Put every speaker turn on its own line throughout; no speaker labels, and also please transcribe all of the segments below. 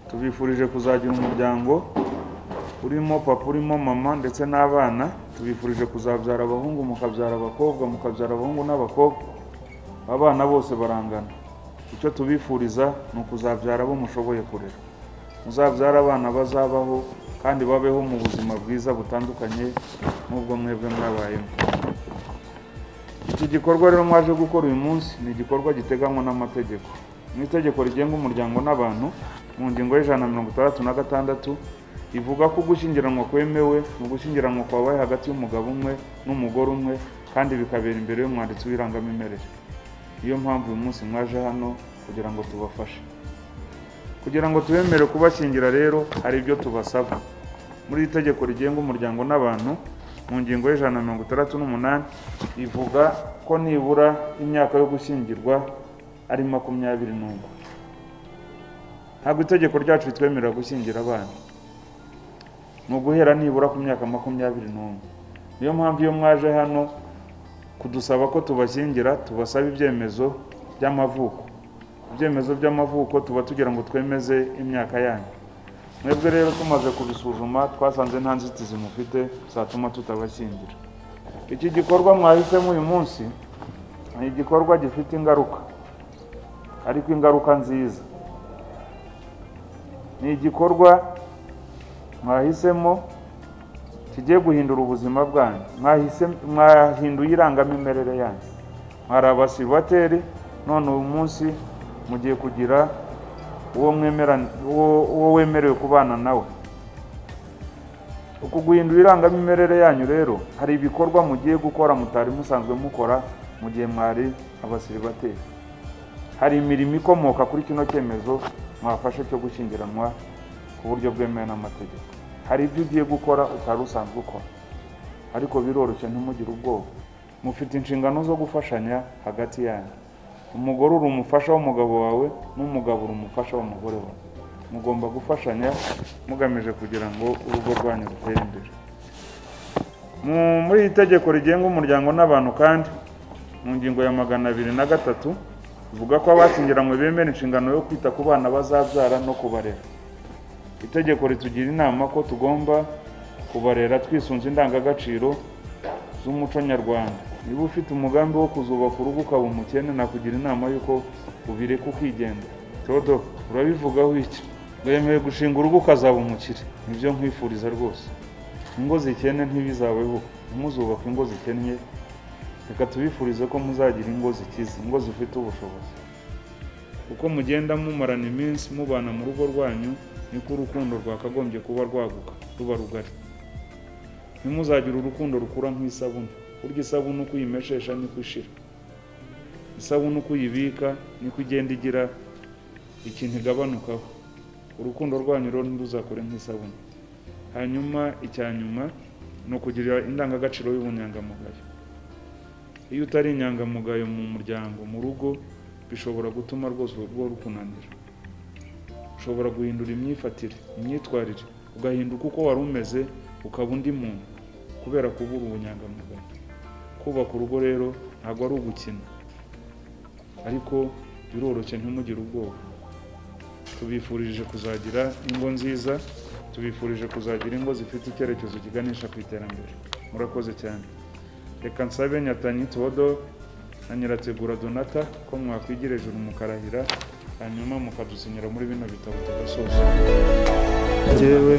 tubifurije kuzagira umuryango urimo papa urimo mama ndetse n'abana tubifurije kuzabyara abahungu mukabyara abakobwa mukabyara abahungu n'abakobwa abana bose barangana icyo tubifuriza ni ukuzabyara abo mushoboye kurera muzabyara abana bazabaho kandi babeho mu buzima bwiza butandukanye n'ubwo mwebwe mwabayemo iki gikorwa rero mwaje gukora uyu munsi ni igikorwa giteganywa n'amategeko mu itegeko rigenga umuryango n'abantu mu ngingo y'ijana na mirongo itandatu na gatandatu ivuga ko gushyingiranwa kwemewe ni ugushyingiranwa kwabaye hagati y'umugabo umwe n'umugore umwe kandi bikabera imbere y'umwanditsi w'irangamimerere niyo mpamvu uyu munsi mwaje hano kugira ngo tubafashe kugira ngo tubemere kubashyingira rero hari ibyo tubasaba muri iri tegeko rigenga umuryango n'abantu mu ngingo y'ijana na mirongo itandatu n'umunani ivuga ko nibura imyaka yo gushyingirwa ari makumyabiri n'umwe ntabwo itegeko ryacu ritwemerera gushyingira abana ni uguhera nibura ku myaka makumyabiri n'umwe niyo mpamvu iyo mwaje hano kudusaba ko tubashyingira tubasaba ibyemezo by'amavuko ibyemezo by'amavuko tuba tugira ngo twemeze imyaka yanyu mwebwe rero tumaze kubisuzuma twasanze nta nzitizi mufite zatuma tutabashyingira iki gikorwa mwahisemo uyu munsi ni igikorwa gifite ingaruka ariko ingaruka nziza ni igikorwa mwahisemo kigiye guhindura ubuzima bwanyu mwahinduye irangamimerere yanyu mwari abasibateri none uyu munsi mugiye kugira uwo mwemera uwo- uwo wemerewe kubana nawe uku guhindura irangamimerere yanyu rero hari ibikorwa mugiye gukora mutari musanzwe mukora mu gihe mwari abasiribateri hari imirimo ikomoka kuri kino cyemezo mwafashe cyo gushyingiranwa ku buryo bwemewe n'amategeko hari ibyo ugiye gukora utari usanzwe ukora ariko biroroshye ntimugire ubwoba mufite inshingano zo gufashanya hagati yanyu umugore uri umufasha w'umugabo wawe n'umugabo uri umufasha w'umugore wawe mugomba gufashanya mugamije kugira ngo urugo rwanyu rutere imbere Mu- muri iri tegeko rigenga umuryango n'abantu kandi mu ngingo ya magana abiri na gatatu ivuga ko abashyingiranywe bemera inshingano yo kwita ku bana bazabyara no kubarera itegeko ritugira inama ko tugomba kubarera twisunze indangagaciro z'umuco nyarwanda niba ufite umugambi wo kuzubaka urugo ukaba umukene nakugira inama y'uko ubireka ukigenga todo urabivugaho iki wemewe gushinga urugo ukazaba umukire nibyo nkwifuriza rwose ingo zikene ntibizabeho ntimuzubake ingo zikennye reka tubifurize ko muzagira ingo zikize ingo zifite ubushobozi uko mugenda mumarana iminsi mubana mu rugo rwanyu niko urukundo rwakagombye kuba rwaguka ruba rugari ntimuzagire urukundo rukura nk'isabune burya isabune uko uyimeshesha niko ishira isabune uko uyibika niko igenda igira ikintu igabanukaho urukundo rwanyu rero ntiruzakore nk'isabune hanyuma icya nyuma ni ukugirira indangagaciro y'ubunyangamugayo iyo utari inyangamugayo mu muryango mu rugo bishobora gutuma rwose urugo rukunanira ushobora guhindura imyifatire imyitwarire ugahinduka uko wari umeze ukaba undi muntu kubera kubura ubunyangamugayo kubaka urugo rero ntabwo ari ugukina ariko biroroshye ntimugire ubwoba tubifurije kuzagira ingo nziza tubifurije kuzagira ingo zifite icyerekezo kiganisha ku iterambere murakoze cyane reka nsabe nyatanyi todo na nyirategura donata ko mwakwigira ijuru mukarahira hanyuma mukadusinyira muri bino bitabo tugasoza
njyewe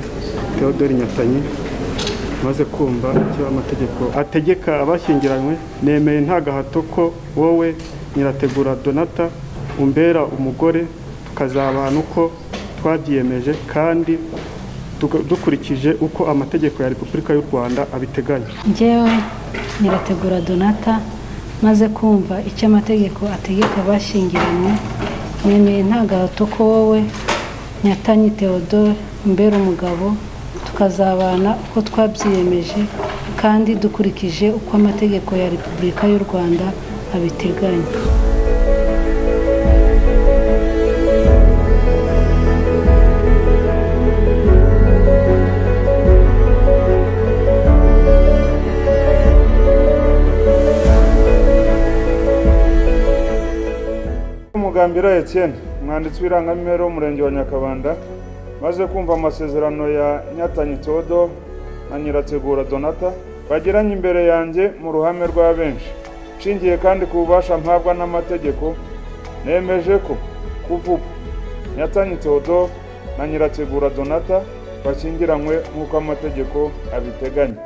Theodore Nyatanyi maze kumva icyo amategeko ategeka abashyingiranywe nemeye nta gahato ko wowe nyirategura donata umbera umugore tukazabana uko twabyiyemeje kandi tuga- dukurikije uko amategeko ya repubulika y'u rwanda abiteganya
njyewe nyirategura donata maze kumva icyo amategeko ategeka abashyingiranywe nemeye nta gahato ko wowe nyatanyi theodore umbera umugabo tuka- tukazabana uko twabyiyemeje kandi dukurikije uko amategeko ya repubulika y'u rwanda abiteganya
umugambira Etienne umwanditsi w'irangamimerere w'umurenge wa nyakabanda maze kumva amasezerano ya nyatanyi todo na nyirategura donata bagiranye imbere yanjye mu ruhame rwa benshi nshingiye kandi ku bubasha mpabwa n'amategeko nemeje ko kuva ubu nyatanyi todo na nyirategura donata bashyingiranywe nk'uko amategeko abiteganya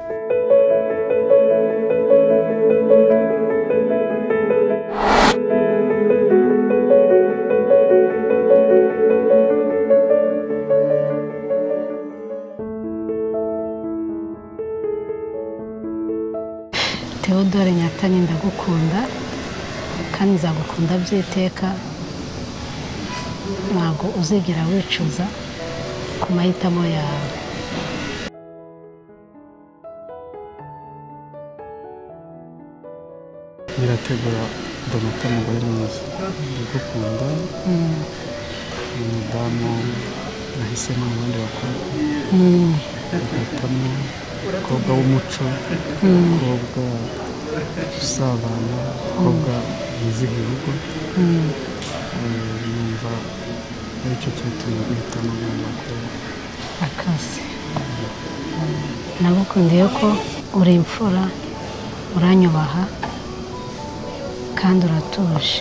teodore nyatanyi ndagukunda kandi nzagukunda by'iteka ntabwo uzigera wicuza ku mahitamo yawe
nyirategura donata umugore mwiza ndagukunda ni umudamu nahisemo mu bandi bakobwa agahitamo umukobwa w'umuco umukobwa usabana umukobwa wizihiye urugo Eh, numva aricyo cyatumye guhitamo uyu mukobwa
akazi nagukundiye ko uri imfura uranyubaha kandi uratuje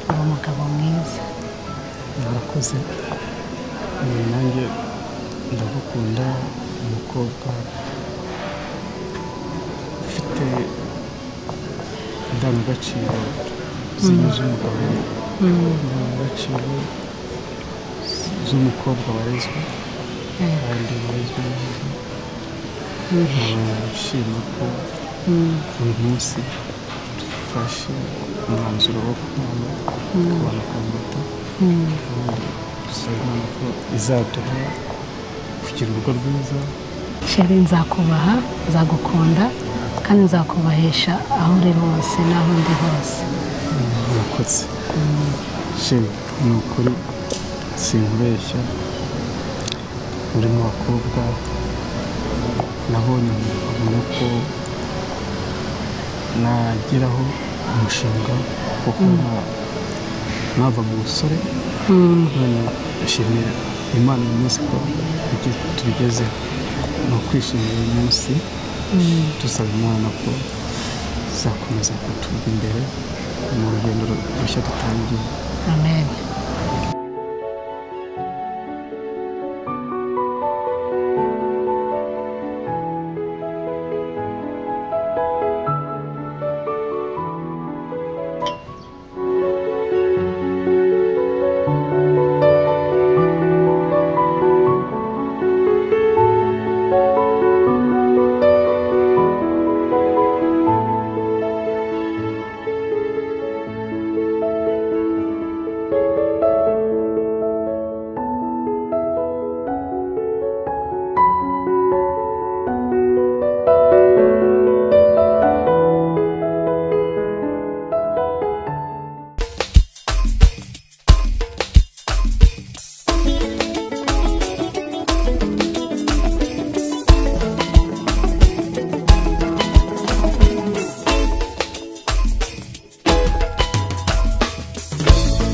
uri umugabo mwiza
narakoze Eh, nanjye ndagukunda umukobwa ufite indangagaciro zinyuze umugabo indangagaciro z'umukobwa warezwe kandi warezwe neza nishimiye ko uyu munsi dufashe umwanzuro wo kubana kubana kwa muto dusabwa ko izaduha kugira urugo rwiza
sheri nzakubaha nzagukunda kandi nzakubahesha aho uri hose n'aho ndi hose
murakoze sheri ni ukuri sinkubeshya uri mu bakobwa nabonye nkabona ko nageraho umushinga wo kuba nava mu busore none nshimira imana uyu munsi ko tugi- tubigezeho ni ukwishimira uyu munsi dusaba imana ko izakomeza kuturwa imbere mu rugendo rushya dutangiye
amen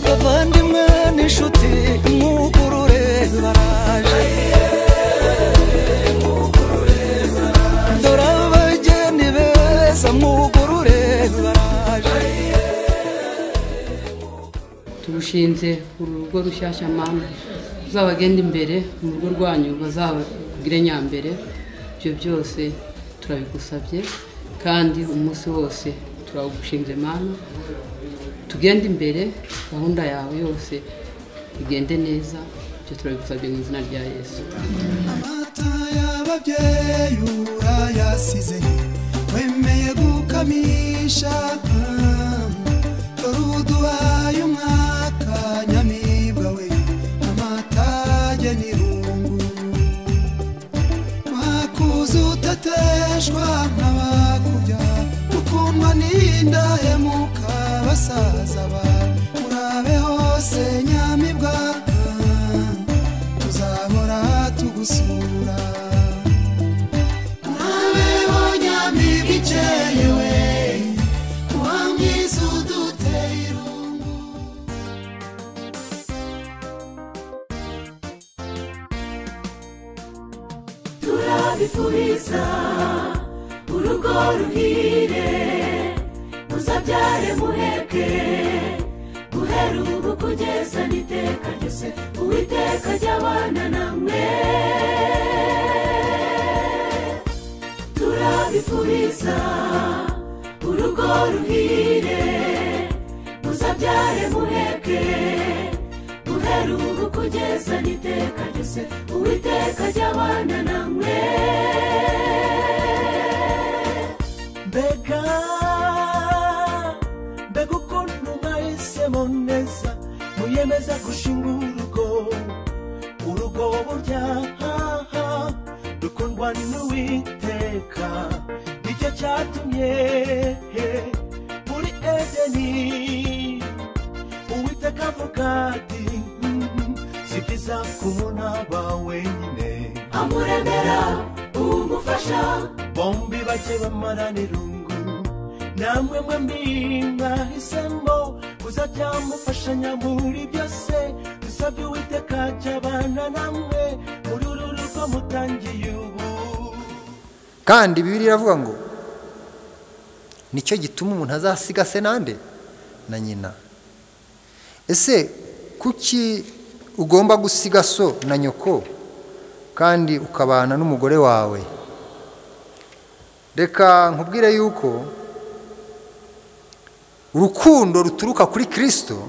abavandimwe n'inshuti imwugurure baraje dore abageni beza mwugurure baraje
turushinze urugo rushyashya mana uzabagenda imbere mu rugo rwanyu bazabagire nyambere ibyo byose turabigusabye kandi umunsi wose turagushinze mana tugende imbere gahunda yawe yose igende neza ibyo turabigusabye mu izina rya yesu
amata y'ababyeyi urayasize wemeye gukamisha dore uduhaye umwaka nyamibwa we amata agenira irungu
turabifuriza urugo ruhire muzabyare muheke guhera ubu kugeza n'iteka ryose uwiteka ry'abana namwe turabifuriza urugo ruhire muzabyare muheke guhera ubu kugeza n'iteka ryose uwiteka ry'abana namwe
mbega mbega ukuntu mwahisemo neza muyemeza gushinga urugo urugo burya haha rukundwa n'uwiteka nicyo cyatumye muri edeni uwiteka avuga ati "Mhm, si byiza kumuna wenyine
amuremera umufasha
bombi bake bamarana irungu namwe mwembi mwahisemo kuzajya mufashanya muri byose dusabye uwiteka ajya abana namwe muri uru rugo mutangiye ubu
kandi bibiri iravuga ngo nicyo gituma umuntu azasiga se nande na nyina ese kuki ugomba gusiga so na nyoko kandi ukabana n'umugore wawe reka nkubwire yuko urukundo ruturuka kuri kirisito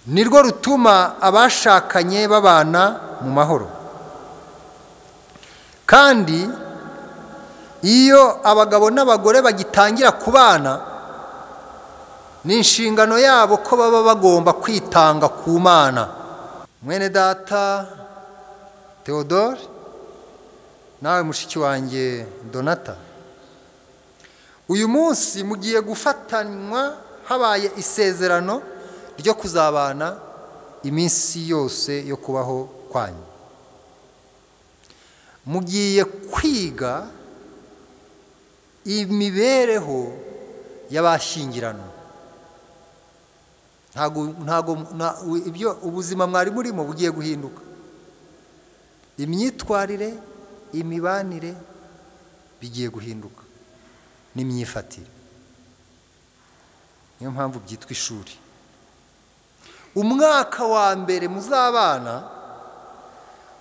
nirwo rutuma abashakanye babana mu mahoro kandi iyo abagabo n'abagore bagitangira kubana ni inshingano yabo ko baba bagomba kwitanga ku mana mwene data theodore nawe mushiki wanjye donata uyu munsi mugiye gufatanywa habaye isezerano ryo kuzabana iminsi yose yo kubaho kwanyu mugiye kwiga imibereho y'abashyingirano ntago ntago nta- u- ibyo ubuzima mwari burimo bugiye guhinduka imyitwarire imibanire bigiye guhinduka n'imyifatire niyo mpamvu byitwa ishuri umwaka wa mbere muzabana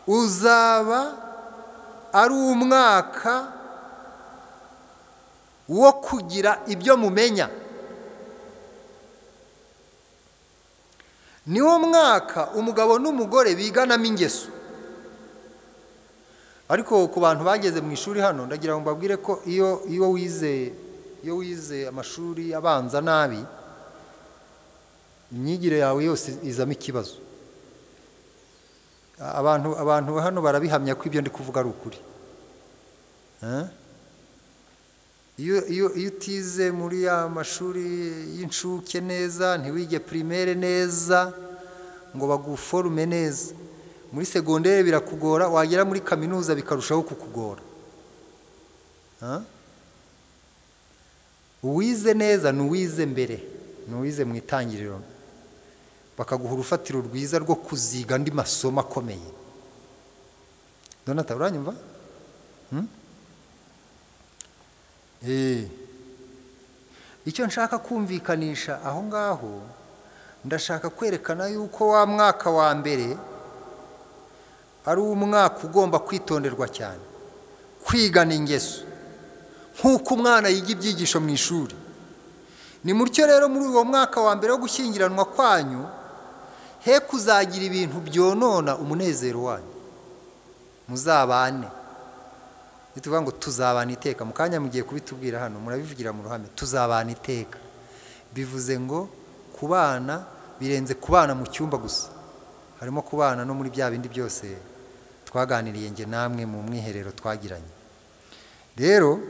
uzaba ari umwaka wo kugira ibyo mumenya niwo mwaka umugabo n'umugore biganamo ingeso ariko ku bantu bageze mu ishuri hano ndagira ngo mbabwire ko iyo iyo wize iyo wize amashuri abanza nabi imyigire yawe yose izamo ikibazo abantu abantu hano barabihamya ko ibyo ndi kuvuga ari ukuri Eh? iyo iyo iyo utize muri ya mashuri y'incuke neza ntiwige primaire neza ngo baguforume neza muri segondere birakugora wagera muri kaminuza bikarushaho kukugora Ah? uwize neza ni uwize mbere ni uwize mu itangiriro bakaguha urufatiro rwiza rwo kuziga andi masomo akomeye donata uranyumva Eh. icyo nshaka kumvikanisha aho ngaho ndashaka kwerekana yuko wa mwaka wa mbere ari umwaka ugomba kwitonderwa cyane kwigana ingeso nk'uko umwana yiga ibyigisho mu ishuri ni mutyo rero muri uwo mwaka wa mbere wo gushyingiranwa kwanyu he kuzagira ibintu byonona umunezero wanyu muzabane iyo tuvuga ngo tuzabana iteka mu kanya mugiye kubitubwira hano murabivugira mu ruhame tuzabana iteka bivuze ngo kubana birenze kubana mu cyumba gusa harimo kubana no muri bya bindi byose twaganiriye nge namwe mu mwiherero twagiranye rero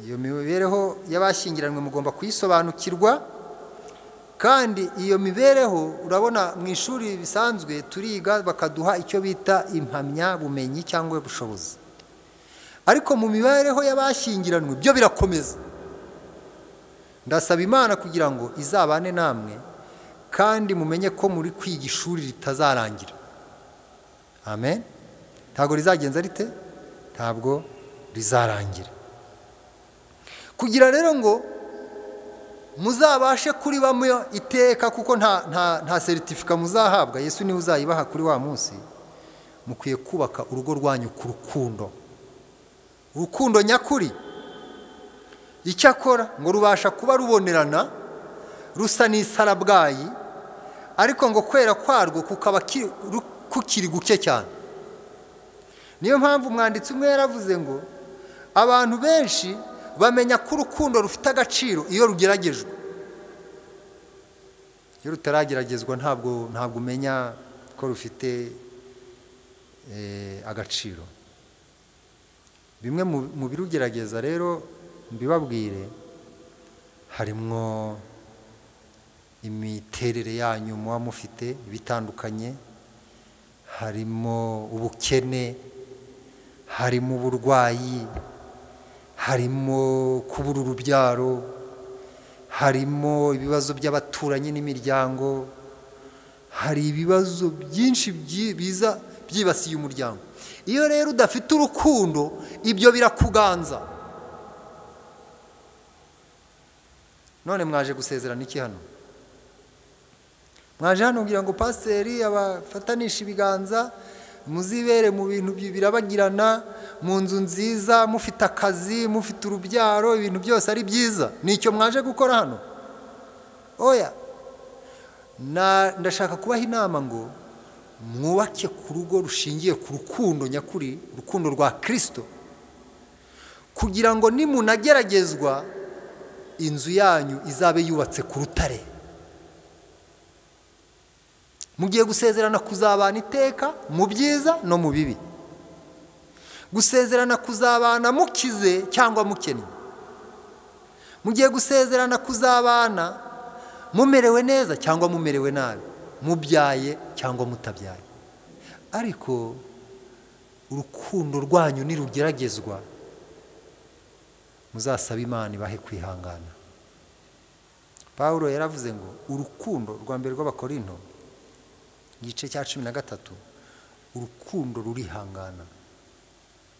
iyo mibereho y'abashyingiranywe mugomba kuyisobanukirwa kandi iyo mibereho urabona mu ishuri bisanzwe turiga bakaduha icyo bita impamyabumenyi cyangwa ubushobozi ariko mu mibereho y'abashyingiranywe byo birakomeza ndasaba imana kugira ngo izabane namwe kandi mumenye ko muri kwiga ishuri ritazarangira amen ntabwo rizagenza rite ntabwo rizarangira kugira rero ngo muzabashe kuri bamwe iteka kuko nta nta nta seritifika muzahabwa yesu niwe uzayibaha kuri wa munsi mukwiye kubaka urugo rwanyu ku rukundo urukundo nyakuri icyo akora ngo rubasha kuba rubonerana rusa n'isarabwayi ariko ngo kwera kwarwo kukaba kukiri guke cyane niyo mpamvu umwanditsi umwe yaravuze ngo abantu benshi bamenya ko urukundo rufite agaciro iyo rugeragejwe iyo rutarageragezwa ntabwo ntabwo umenya ko rufite agaciro bimwe mu birugerageza rero mbibabwire harimwo imiterere yanyu muba mufite bitandukanye harimo ubukene harimo uburwayi harimo kubura urubyaro harimo ibibazo by'abaturanyi n'imiryango hari ibibazo byinshi biza byibasiye umuryango iyo rero udafite urukundo ibyo birakuganza none mwaje gusezerana iki hano mwaje hano kugira ngo pasiteri abafatanishe ibiganza muzibere mu bintu birabagirana mu nzu nziza mufite akazi mufite urubyaro ibintu byose ari byiza nicyo mwaje gukora hano oya ndashaka kubaha inama ngo mwubake ku rugo rushingiye ku rukundo nyakuri urukundo rwa kirisito kugira ngo nimunageragezwa inzu yanyu izabe yubatse ku rutare mugiye gusezerana kuzabana iteka mu byiza no mu bibi gusezerana kuzabana mukize cyangwa mukennye mugiye gusezerana kuzabana mumerewe neza cyangwa mumerewe nabi mubyaye cyangwa mutabyaye ariko urukundo rwanyu nirugeragezwa muzasabe imana ibahe kwihangana paul yaravuze ngo urukundo rwa mbere rw'abakorinto igice cya cumi na gatatu urukundo rurihangana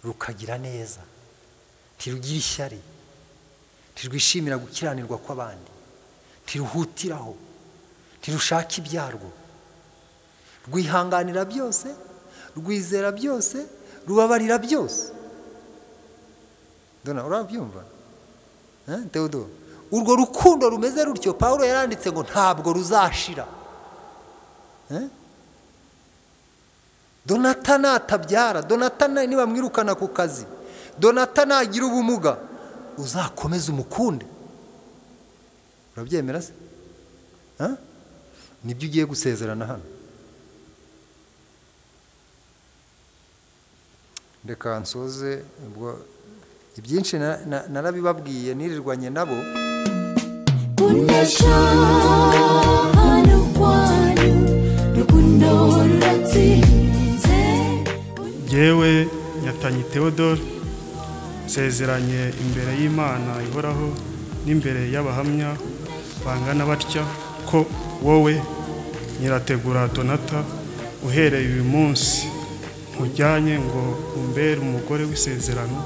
rukagira neza ntirugira ishyari ntirwishimira gukiranirwa kw'abandi ntiruhutiraho ntirushaka ibyarwo rwihanganira byose rwizera byose rubabarira byose dore urabyumva teodo urwo rukundo rumeze rutyo paul yaranditse ngo ntabwo ruzashira donata natabyara donata niba mwirukana ku kazi donata nagira ubumuga uzakomeze umukunde urabyemera se nibyo ugiye gusezerana hano reka nsoze ibyinshi narabibabwiye nirirwanye nabo
kunesha hano kwanyu rukundo ruratsinze
yewe nyatanyi theodore nsezeranye imbere y'imana ihoraho n'imbere y'abahamya bangana batya ko wowe nyirategura donata uhereye uyu munsi nkujyanye ngo umbere umugore w'isezerano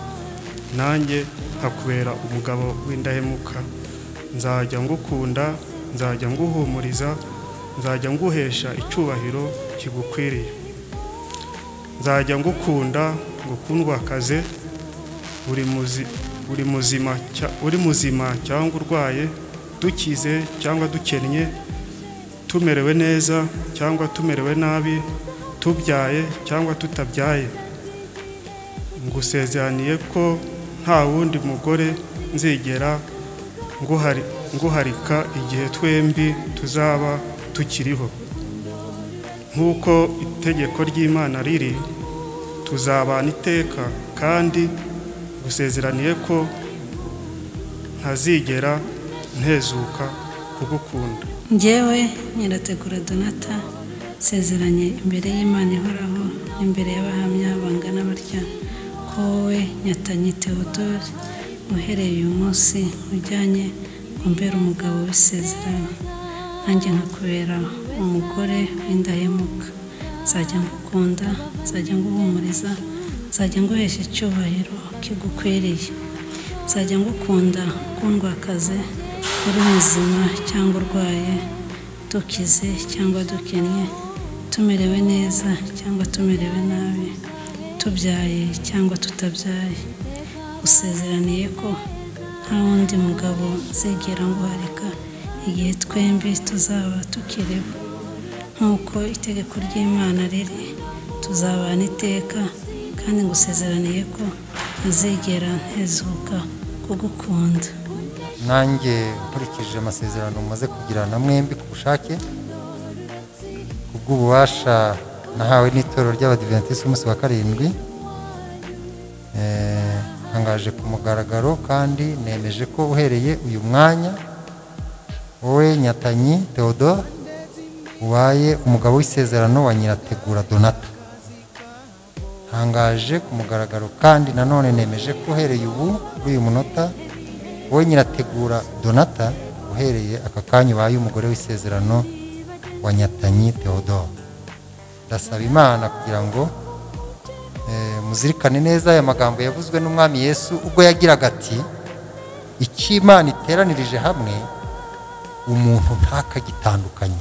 nanjye nkakubera umugabo w'indahemuka nzajya ngukunda nzajya nguhumuriza nzajya nguhesha icyubahiro kigukwiriye nzajya ngukunda ngukundwakaze uri muzima cyangwa urwaye dukize cyangwa dukennye tumerewe neza cyangwa tumerewe nabi tubyaye cyangwa tutabyaye ngusezeraniye ko nta wundi mugore nzigera nguharika igihe twembi tuzaba tukiriho nk'uko itegeko ry'imana riri tuzabana iteka kandi gusezeraniye ko ntazigera ntezuka kugukunda
ngewe nyirategura donata nsezeranye imbere y'imana ihoraho n'imbere y'abahamya bangana batya ko wowe nyatanyi teodore uhereye uyu munsi ujyanye kumbera umugabo w'isezerano nanjye nkakubera umugore w'indahemuka nzajya ngukunda nzajya nguhumuriza nzajya nguhesha icyubahiro kigukwiriye nzajya ngukunda kundwakaze uri muzima cyangwa urwaye dukize cyangwa dukennye tumerewe neza cyangwa tumerewe nabi tubyaye cyangwa tutabyaye usezeraniye ko nta wundi mugabo nzigera nguharika igihe twembi tuzaba tukiriho nk'uko itegeko ry'imana riri tuzabana iteka kandi ngusezeraniye ko ntazigera ntezuka kugukunda
nanjye nkurikije amasezerano mumaze kugirana mwembi ku bushake ubw'ububasha nahawe n'itorero ry'abadiventisiti umunsi wa karindwi Eh, ntangaje ku mugaragaro kandi nemeje ko uhereye uyu mwanya wowe nyatanyi theodore ubaye umugabo w'isezerano wa nyirategura donata ntangaje ku mugaragaro kandi nanone nemeje ko uhereye ubu kuri uyu munota wowe nyirategura donata uhereye aka kanya ubaye umugore w'isezerano wa nyatanyi theodore ndasaba imana kugira ngo eh, muzirikane neza aya magambo yavuzwe n'umwami yesu ubwo yagiraga ati icyo imana iteranirije hamwe umuntu ntakagitandukanye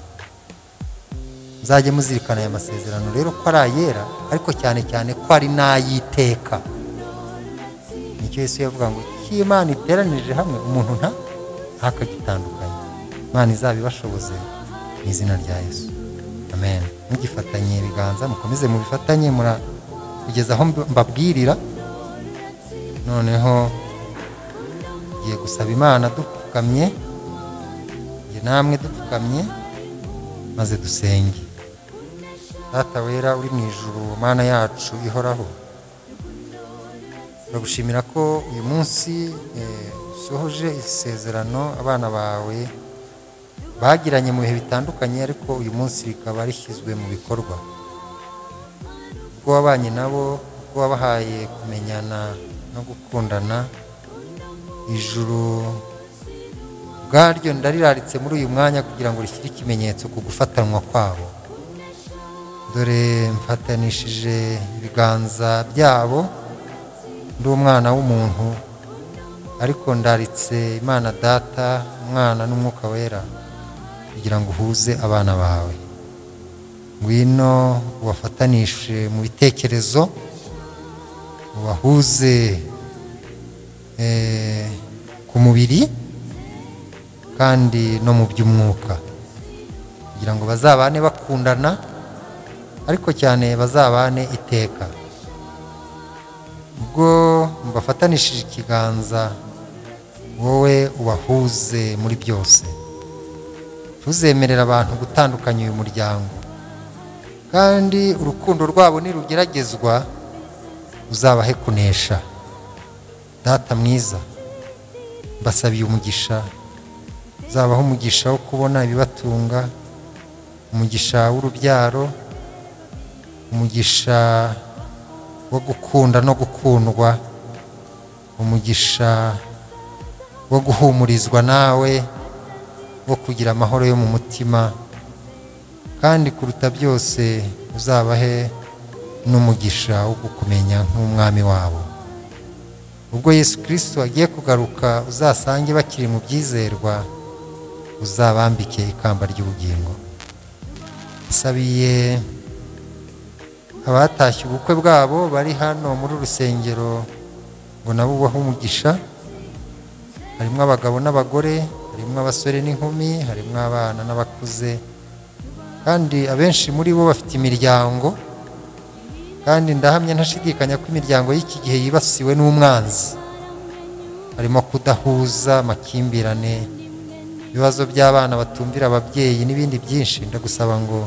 muzajye muzirikana aya masezerano rero ko ari ayera ariko cyane cyane ko ari n'ay'iteka nicyo yesu yavuga ngo icyo imana iteranirije hamwe umuntu nta ntakagitandukanye imana izabibashoboze mu izina rya yesu amen mugifatanye ibiganza mukomeze mubifatanye mura kugeza aho mb- mbabwirira noneho tugiye gusaba imana dupfukamye nge namwe dupfukamye maze dusenge data wera uri mu ijuru mana yacu ihoraho turagushimira ko uyu munsi eh, usohoje isezerano abana bawe bagiranye mu bihe bitandukanye ariko uyu munsi rikaba rishyizwe mu bikorwa ubwo wabanye nabo ubwo wabahaye kumenyana no gukundana ijuru ubwaryo ndariraritse muri uyu mwanya kugira ngo rishyire ikimenyetso ku gufatanwa kwabo dore mfatanishije ibiganza byabo ndi umwana w'umuntu ariko ndaritse imana data umwana n'umwuka wera kugira ngo uhuze abana bawe ngwino ubafatanishe mu bitekerezo ubahuze eh, ku mubiri kandi no mu by'umwuka kugira ngo bazabane bakundana ariko cyane bazabane iteka ubwo mbafatanishije ikiganza wowe ubahuze muri byose tuzemerera abantu gutandukanya uyu muryango kandi urukundo rwabo nirugeragezwa uzabahe kunesha data mwiza mbasabiye umugisha uzabaho umugisha wo kubona ibibatunga umugisha w'urubyaro umugisha wo gukunda no gukundwa umugisha wo guhumurizwa nawe wo kugira amahoro yo mu mutima kandi kuruta byose uzabahe n'umugisha wo kukumenya nk'umwami wabo ubwo yesu kirisito agiye kugaruka uzasange bakiri mu byizerwa uzabambike ikamba ry'ubugingo nsabiye abatashye ubukwe bwabo bari hano muri urusengero ngo nabo ubahe umugisha harimo abagabo n'abagore harimo abasore n'inkumi harimo abana n'abakuze kandi abenshi muri bo bafite imiryango kandi ndahamya ntashidikanya ko imiryango y'iki gihe yibasiwe n'umwanzi harimo kudahuza amakimbirane ibibazo by'abana batumvira ababyeyi n'ibindi byinshi ndagusaba ngo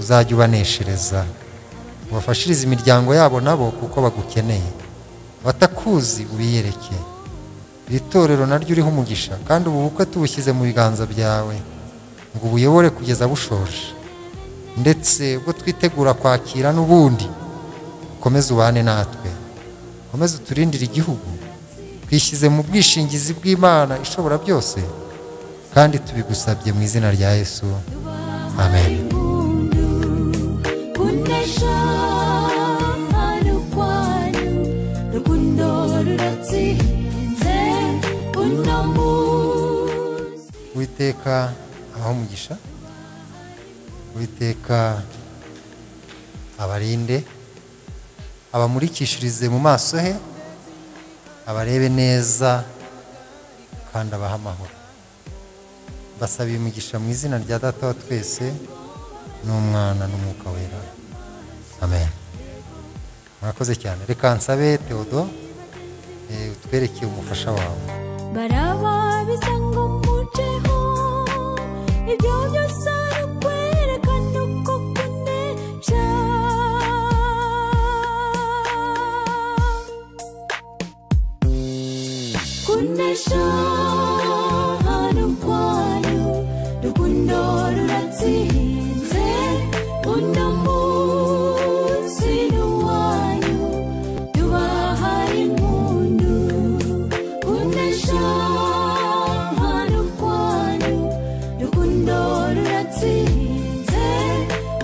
uzajye ubaneshereza ubafashirize imiryango yabo nabo kuko bagukeneye abatakuzi ubiyereke iri torero naryo uriho umugisha kandi ubu bukwe tubushyize mu biganza byawe ngo ubuyobore kugeza bushoje ndetse ubwo twitegura kwakira n'ubundi ukomeze ubane natwe ukomeze uturindire igihugu twishyize mu bwishingizi bw'imana ishobora byose kandi tubigusabye mu izina rya yesu amen
impundu,
uwiteka abahe umugisha uwiteka abarinde abamurikishirize mu maso he abarebe neza kandi abahe amahoro basabiye umugisha mu izina rya data wa twese n'umwana n'umwuka wera amen murakoze cyane reka nsabe teodo eh, utwereke umufasha wawe
baraba bisa ngo mmuceho ibyo byose ari ukwerekana uko kunesha kunesha hano kwanyu rukundo ruratsinze uno munsi ni uwanyu tubahaye impundu kunesha hano kwanyu rukundo ruratsinze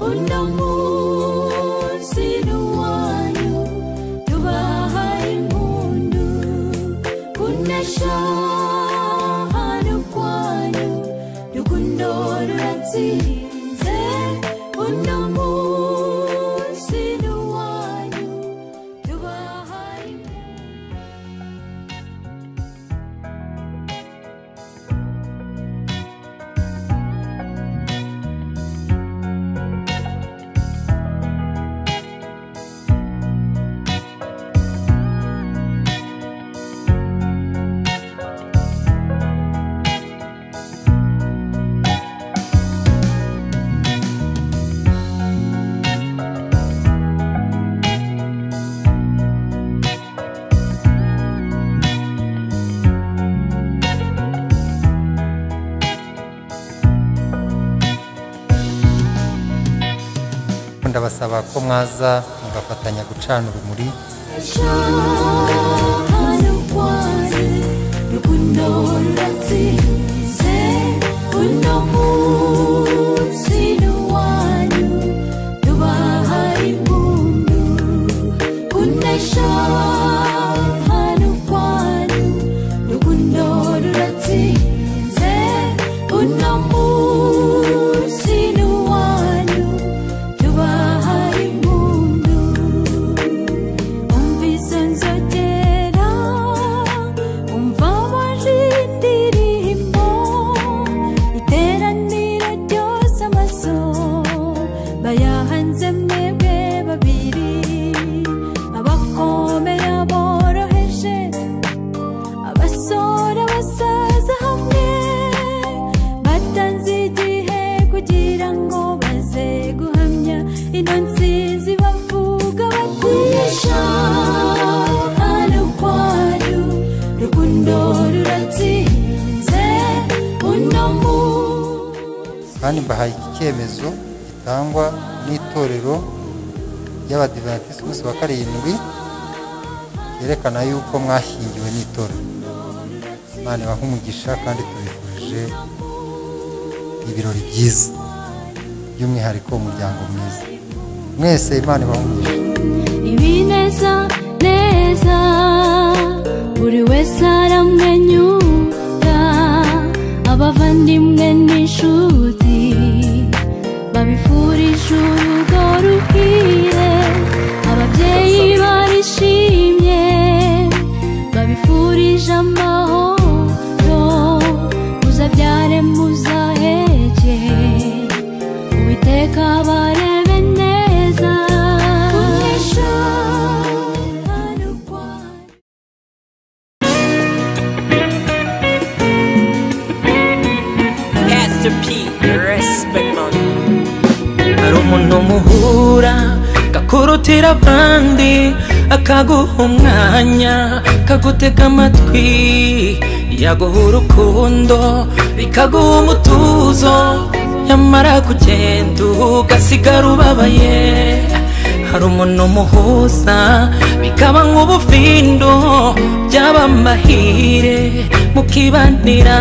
uno munsi ni uwanyu tubahaye impundu kunesha hano kwanyu rukundo ruratsinze uno munsi ni uwanyu tubahaye impundu
ndabasaba ko mwaza mugafatanya gucana urumuri
tubahaye impundu umvise nzogera umva waje indirimbo iteraniro ryose amaso bayahanze mwebwe babiri abakomeye boroheje abasore abasaza hamwe batanze igihe kugira ngo baze guhamya ino nsinzi bavuga bakunesha hano kwanyu rukundo ruratsinze uno munsi
kandi mbahaye iki cyemezo gitangwa n'itorero ry'abadivantisiti umunsi wa karindwi cyerekana yuko mwashyingiwe n'itorero imana ibaha umugisha kandi tubifurije ibirori byiza by'umwihariko umuryango mwiza mwese imana ibaha umugisha
ibineza neza buri wese aramwenyura abavandimwe n'inshuti babifurije urugo ruhire ababyeyi barishimye babifurije amahoro muzabyare muzaheke uwiteka barebe neza kunesha hano kwa
Pastor P, respect man.
hari umuntu muhura akakurutira abandi akaguha umwanya akagutega amatwi yaguha urukundo bikaguha umutuzo nyamara kugenda ugasigara ubabaye hari umuntu muhuza bikaba nk'ubufindo byaba amahire mukibanira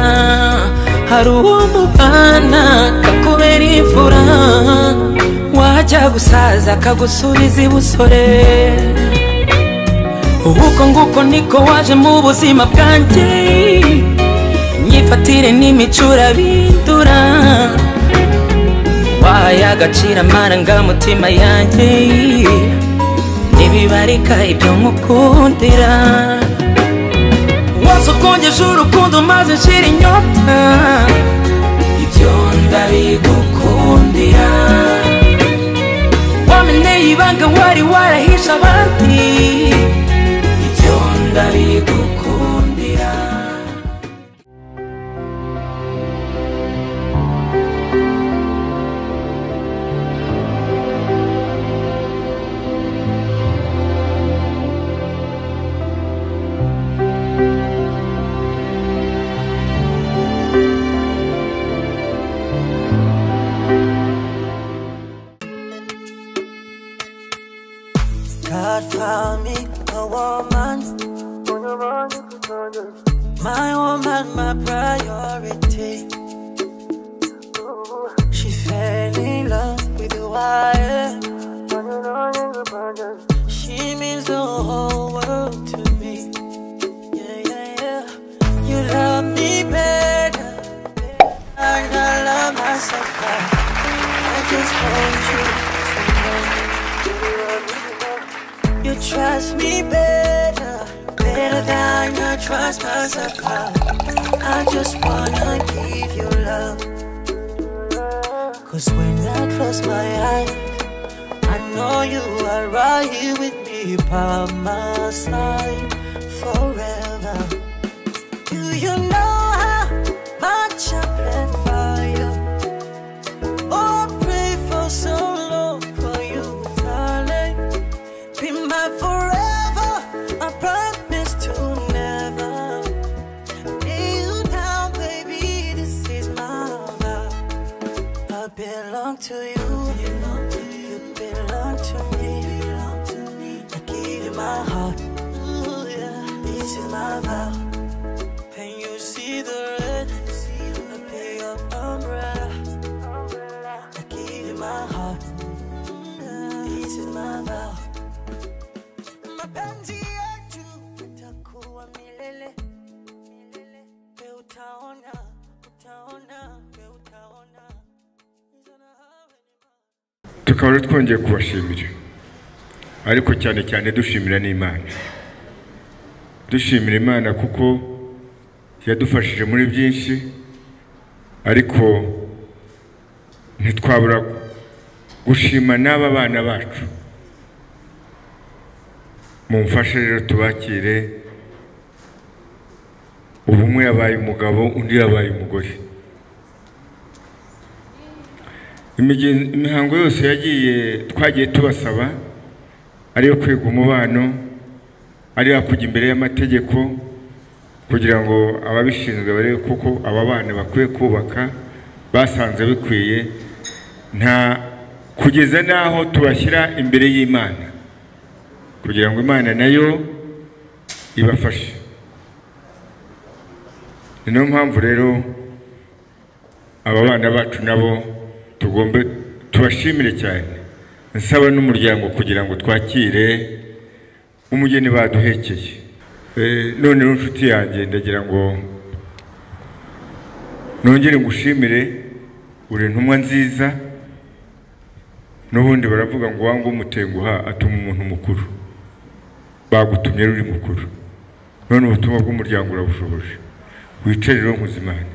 hari uwo mubana kakubera imfura wajya gusaza akagusubiza ibusore uko nguko niko waje mu buzima bwanjye imyifatire n'imicurabindi unyura wahaye agaciro amarangamutima yanjye ntibibarika ibyo nkukundira wanze ukongeje urukundo maze nshira inyota ibyo ndabigukundira wameneye ibanga wari warahishe abandi ibyo ndabigukundira
God found me a woman. My woman, my priority. She fell in love with the wire. She means the whole world to me. Yeah, yeah, yeah. You love me better. than I love myself. I just want you to know. You trust me better, better than I trust myself. I just wanna give you love. Cause when I close my eyes, I know you are right here with me by my side forever. Do you know how much I plan for you? Oh, pray for so long for you, darling. Be my forever. I promise to never lay you down, baby. This is my vow. I belong to you. You belong to me. I give you my heart. Ooh, yeah. This is my vow. Can you see the red? I pay up umbrella. I give you my heart. This is my vow. mapenzi yetu itakuwa milele milele. We utaona utaona we utaona Nizona hawe ni ma-
tukaba rero twongeye kubashimira ariko cyane cyane dushimira n'imana dushimira imana kuko yadufashije muri byinshi ariko ntitwabura gushima n'aba bana bacu mumfashe rero tubakire ubu umwe yabaye umugabo undi yabaye umugore Imigen- imihango yose yagiye twagiye tubasaba ariyo kwiga umubano ariyo kujya imbere y'amategeko kugira ngo ababishinzwe barebe kuko aba bana bakwiye kubaka basanze bikwiye nta kugeza n'aho tubashyira imbere y'imana kugira ngo imana nayo ibafashe ni niyo mpamvu rero aba bana bacu nabo tugomba tubashimire cyane nsaba n'umuryango kugira ngo twakire umugeni baduhekeye Eh, noneho inshuti yanjye ndagira ngo nongere ngushimire uri intumwa nziza n'ubundi baravuga ngo wanga umutenguha atuma umuntu mukuru bagutumye ruri mukuru none ubutumwa bw'umuryango urabushoboje wicare rero nkuzimana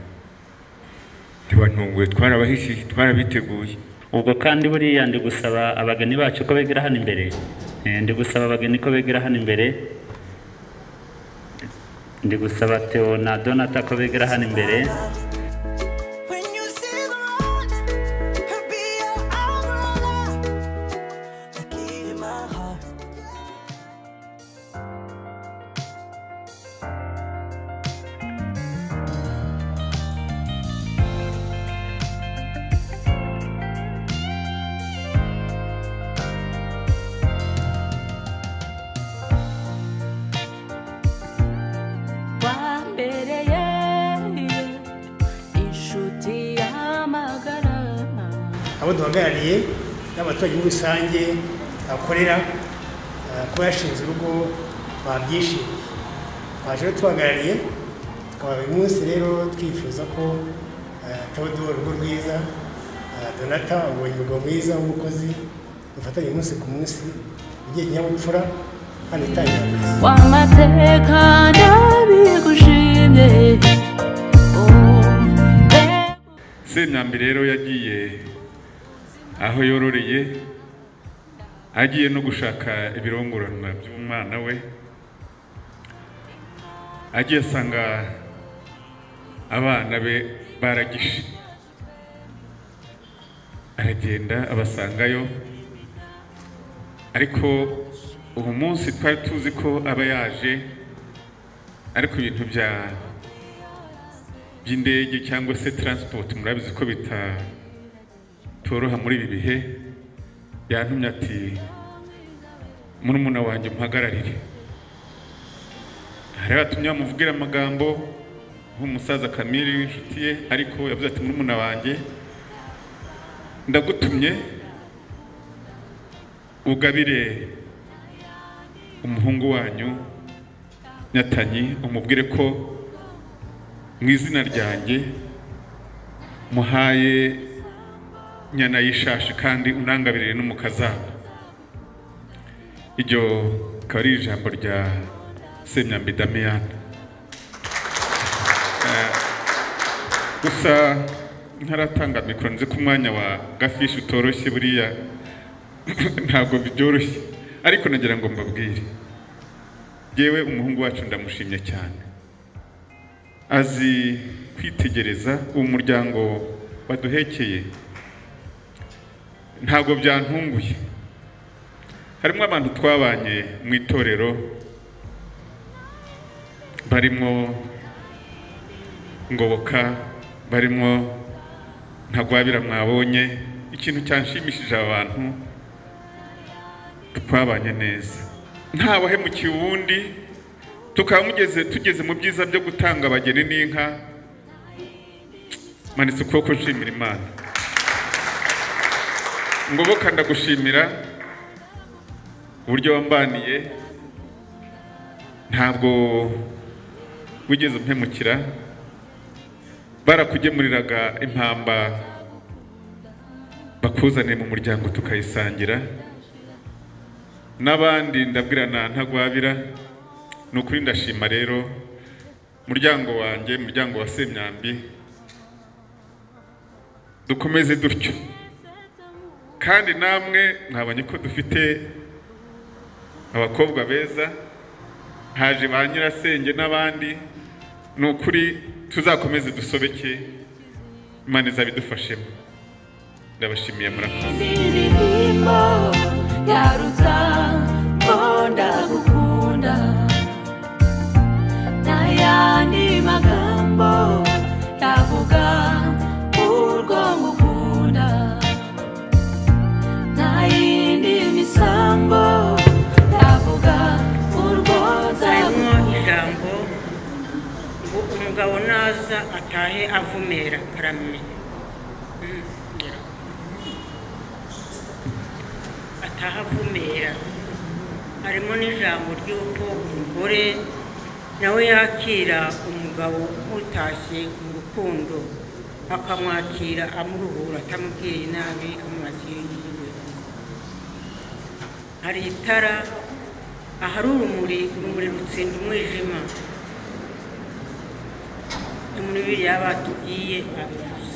ntibantunguye twarabahishiye twarabiteguye
ubwo kandi buriya ndi gusaba abageni bacu ko begera hano imbere Eh, ndi gusaba abageni ko begera hano imbere ndi gusaba theo na donata ko begera hano imbere
When you see the light, I'll be your umbrella. I give you my heart.
wambereye inshuti y'amagara
abo duhagarariye n'abaturage muri rusange bakorera eh, kuba yashinze urugo babyishimiye baje rero tubahagarariye tukaba uyu munsi rero twifuza ko eh, tabudu urugo rwiza donata ubonye umugabo mwiza w'umukozi dufatanye umunsi ku munsi ugiye kinyabupfura kandi itangira akazi
wamateka ndabigushimye
semyambi rero yagiye aho yororeye agiye no gushaka ibirongorana by'umwana we agiye asanga abana be baragishe aragenda abasangayo ariko ubu munsi twari tuzi ko aba yaje ariko ibintu bya by'indege cyangwa se transport murabizi ko bitatoroha muri ibi bihe yantumye ati murumuna wanjye umuhagararire hari abatumye bamuvugire amagambo nk'umusaza kamiri w'inshuti ye ariko yavuze ati murumuna wanjye ndagutumye ugabire umuhungu wanyu nyatanyi umubwire ko mu izina ryanjye muhaye nyana y'ishashi kandi unangabirire no mu kazaza iryo akaba ari ijambo rya semyambi damiyani gusa ntaratanga mikoro nzi ko umwanya wa gafishi utoroshye buriya ntabwo byoroshye ariko nagira ngo mbabwire yewe umuhungu wacu ndamushimye cyane azi kwitegereza uwo muryango waduhekeye ntabwo byantunguye harimo abantu twabanye mu itorero barimo ngoboka barimo ntagwabira mwabonye ikintu cyanshimishije abantu twabanye neza ntawahemukiye uwundi tukaba mugeze tugeze mu byiza byo gutanga abageni n'inka manitse ukuboko nshimira imana ngoboka ndagushimira uburyo wambaniye ntabwo wigeze umpemukira barakugemuriraga impamba bakuzaniye mu muryango tukayisangira n'abandi ndabwira na ntagwabira ni ukuri ndashima rero muryango wanjye muryango wa semyambi dukomeze dutyo kandi namwe mwabonye ko dufite abakobwa beza haje ba nyirasenge n'abandi ni ukuri tuzakomeze dusobeke imana izabidufashemo ndabashimiye murakoze
indirimbo yaruta konda gukunda n'ayandi magambo yavuga urwo ngukunda nta yindi misambo yavuga urwo
harimo
nzakunda
ijambo ngo umugabo naza atahe avumera aramenya Mm, ngira. atahe avumera harimo n'ijambo ry'uko umugore nawe yakira umugabo utashye mu rukundo akamwakira amuruhura atamubwiye nabi amwakira iyiwe hari itara ahari urumuri urumuri rutsinda umwijima no muri biriya batubwiye abivuze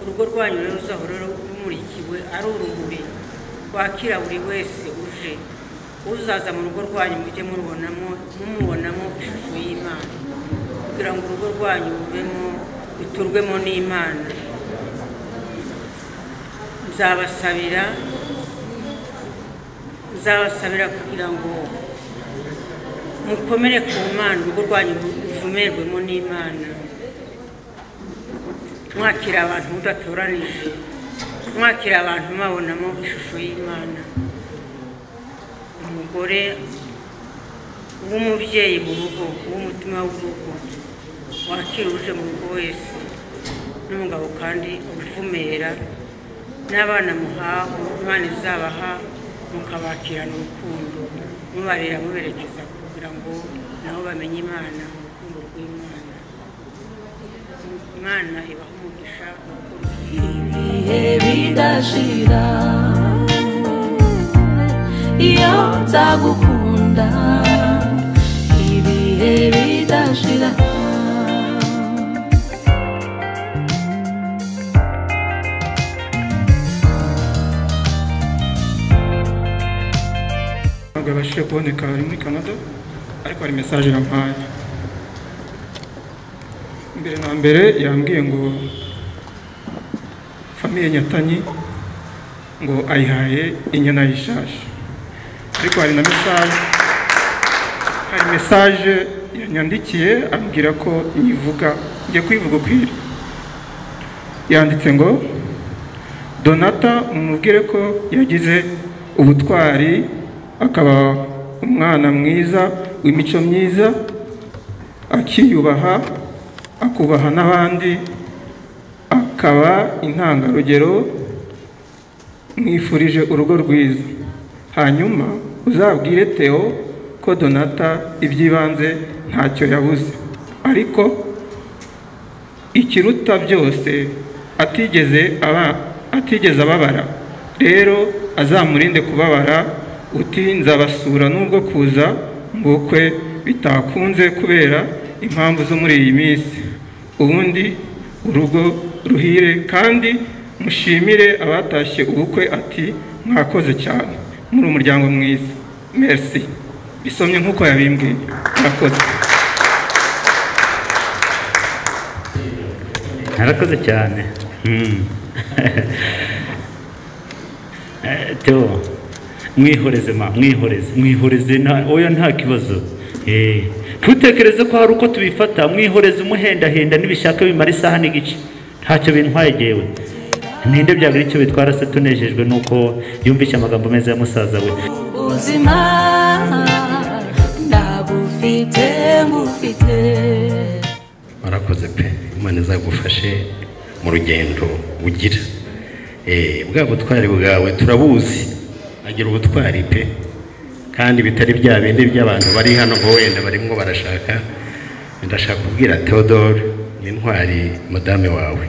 urugo rwanyu rero ruzahora rumurikiwe ari urumuri rwakira buri wese uje uzaza mu rugo rwanyu mujye murubonamo mumubonamo ishusho y'imana kugira ngo urugo rwanyu rubemo ruturwemo n'imana nzabasabira nzabasabira kugira ngo mukomere ku mana urugo rwanyu ruvumerwemo n'imana mwakira abantu mudatoranije mwakira abantu mubabonamo ishusho y'imana umugore w'umubyeyi mu rugo w'umutima w'urugo wakira uje mu rugo wese n'umugabo kandi uvumera n'abana muhaho imana izabaha mukabakirana urukundo mubarera muberekeza kugira ngo nabo bamenye imana urukundo rw'imana
imana ibaha umugisha
ibihe bidashira iyo nzagukunda ibihe bidashira
ntabwo yabashije kuboneka ari muri canada ariko hari mesaje yampaye mbere na mbere yambwiye ngo famiye nyatanyi ngo ayihaye inyana y'ishashi ariko hari na mesaje hari mesaje yanyandikiye ambwira ko nyivuga njye kuyivuga ukwiriye yanditse ngo donata mumubwire ko yagize ubutwari akaba umwana mwiza w'imico myiza akiyubaha akubaha n'abandi akaba intangarugero mwifurije urugo rwiza hanyuma uzabwire Theo ko donata iby'ibanze ntacyo yabuze ariko ikiruta byose atigeze aba atigeze ababara rero azamurinde kubabara utinza basura n'ubwo kuza mu bukwe bitakunze kubera impamvu zo muri iyi minsi ubundi urugo ruhire kandi mushimire abatashye ubukwe ati mwakoze cyane muri umuryango mwiza merci bisomye nk'uko yabimbwiye murakoze
narakoze cyane Hmm. Eh, Theo mwihoreze ma mwihoreze mwihoreze nta- oya nta kibazo Eh, ntutekereze ko hari uko tubifata mwihoreze umuhendahenda nibishaka bimara isaha n'igice ntacyo bintwaye gewe ninde byagira icyo bitwara se tunejejwe nuko yumvise amagambo meza ya musaza we
ubuzima ndabufite bufite
warakoze pe imana izagufashe mu rugendo ugira Eh, bwa butwari bwawe turabuzi agira ubutwari pe kandi bitari bya bindi by'abantu bari hano ngo wenda barimo barashaka ndashaka kubwira theodore ni intwari madame wawe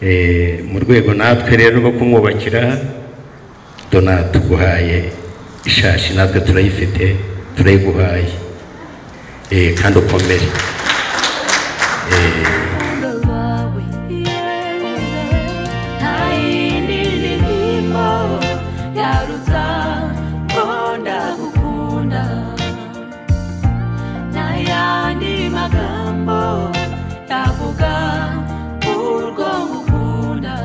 Eh, mu rwego natwe rero rwo kumwubakira dona tuguhaye ishashi natwe turayifite turayiguhaye Eh, kandi ukomere Eh,
nta yindi ririmo yaruta ko ndagukunda nta yandi magambo yavuga urwo ngukunda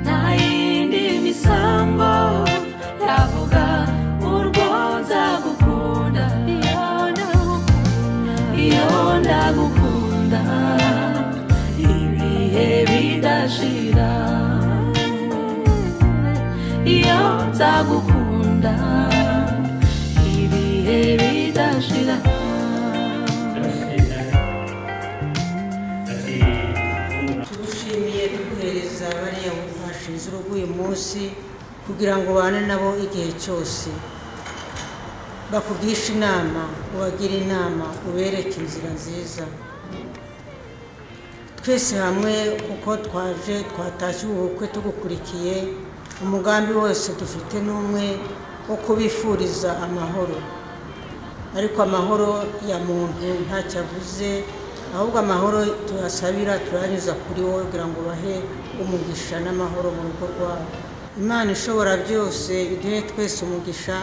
nta yindi misambo yavuga urwo nzagukunda iyo ndagukunda iyo ndagukunda ibihe bidashira iyo nzagukunda ibihe bidashira
tugushimiye kuguhereza bariya mufashe inzira uguye munsi kugira ngo ubane nabo igihe cyose bakugishe inama ubagire inama ubereke inzira nziza twese hamwe kuko twaje twatashye ubu bukwe tugukurikiye umugambi wose dufite ni umwe wo kubifuriza amahoro ariko amahoro ya muntu ntacyo avuze ahubwo amahoro tuyasabira turayanyuza kuri wowe kugira ngo bahe umugisha n'amahoro mu rugo rwabo imana ishobora byose iduhe twese umugisha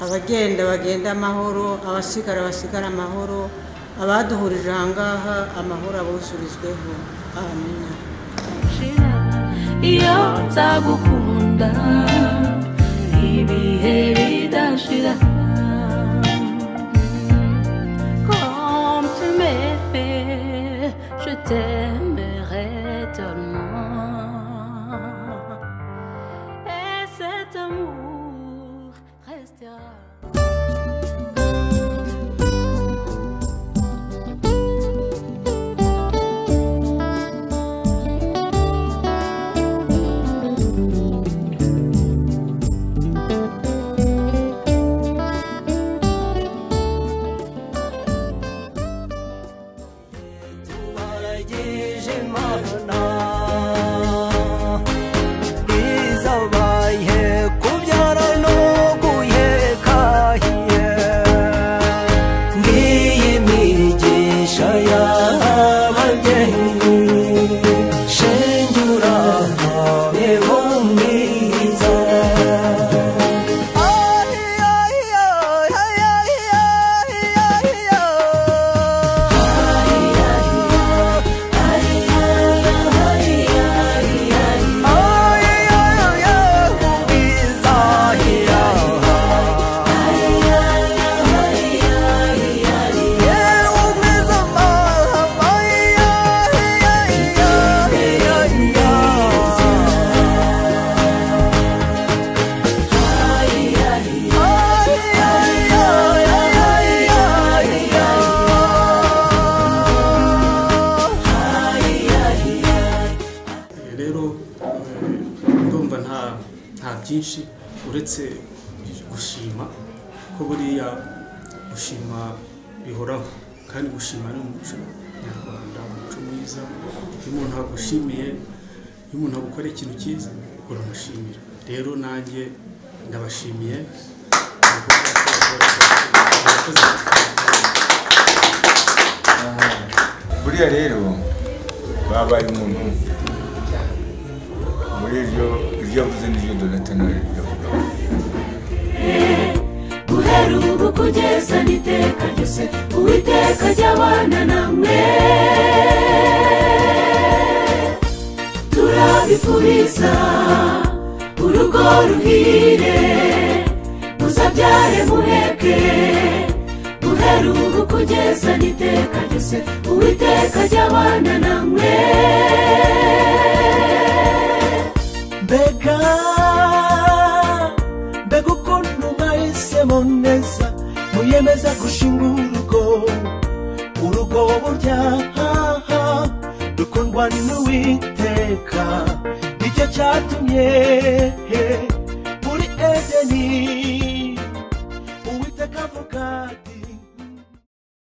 abagenda bagenda amahoro abasigara basigara amahoro abaduhurije ahangaha amahoro abuzurizweho amina
iyo nzagukunda ibihe bidashira Comme tu m'aimais, je t'aimerai tellement. Et cet amour restera.
ndumva nta nta byinshi uretse gushima ko buriya gushima bihoraho kandi gushima ni umuco nyarwanda umuco mwiza iyo umuntu agushimiye iyo umuntu agukora ikintu cyiza uramushimira rero nanjye ndabashimiye
buriya rero babaye umuntu muri iryo ibyo yavuze n'ibyo donatana yavugaho
guhera ubu kugeza n'iteka ryose uwiteka ry'abana namwe turabifuriza urugo ruhire muzabyare muheke guhera ubu kugeza n'iteka ryose uwiteka ry'abana namwe
mbega mbega ukuntu mwahisemo neza muyemeza gushinga urugo urugo burya haha rukundwa n'uwiteka nicyo cyatumye muri edeni uwiteka avuga ati